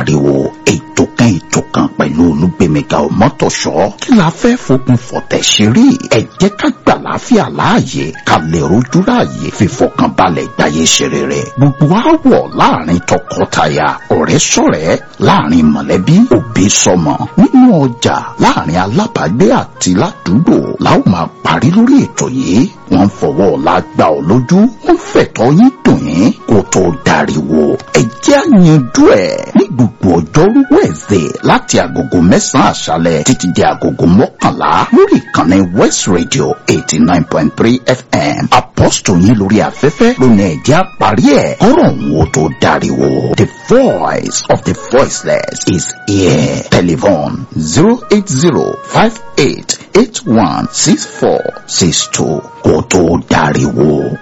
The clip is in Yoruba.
ariwo ètò kan ètò kan pẹ̀lú olúgbèmíga ọmọtòṣọ́ kí la fẹ́ fokùn fọ̀tẹ̀ ṣeré ẹ jẹ́ ká gbà láfíà láàyè ká lè rojú ráàyè fífọkànbalẹ̀ gbáyé ṣeré rẹ̀ gbogbo àwọ̀ láàrin tọkọtaya ọ̀rẹ́ sọ̀rẹ́ láàrin mọ̀lẹ́bí òbí sọmọ nínú ọjà láàrin alábàágbé àti ládùúgbò láwọn máa parí lórí ètò yìí wọ́n fọwọ́ ọ̀la gbà ọ́ lójú wọ́n fẹ̀tọ́ yín dùn yín kó tó dariwo ẹ jẹ́ àyànjú ẹ̀ ní gbogbo ọjọ́rú wẹ̀ẹ̀sẹ̀ láti agogo mẹ́sàn-án àṣálẹ̀ títí di agogo mọ́kànlá lórí ìkànnì West Radio eighty nine point three FM apọ́sítò yín lórí afẹ́fẹ́ lónìí ẹ jẹ́ àparí ẹ̀ kọ́rọ̀ òun ó tó dariwo the voice of the voiceless is here telephone zero eight zero five eight eight one six four six two kó tó dariwo.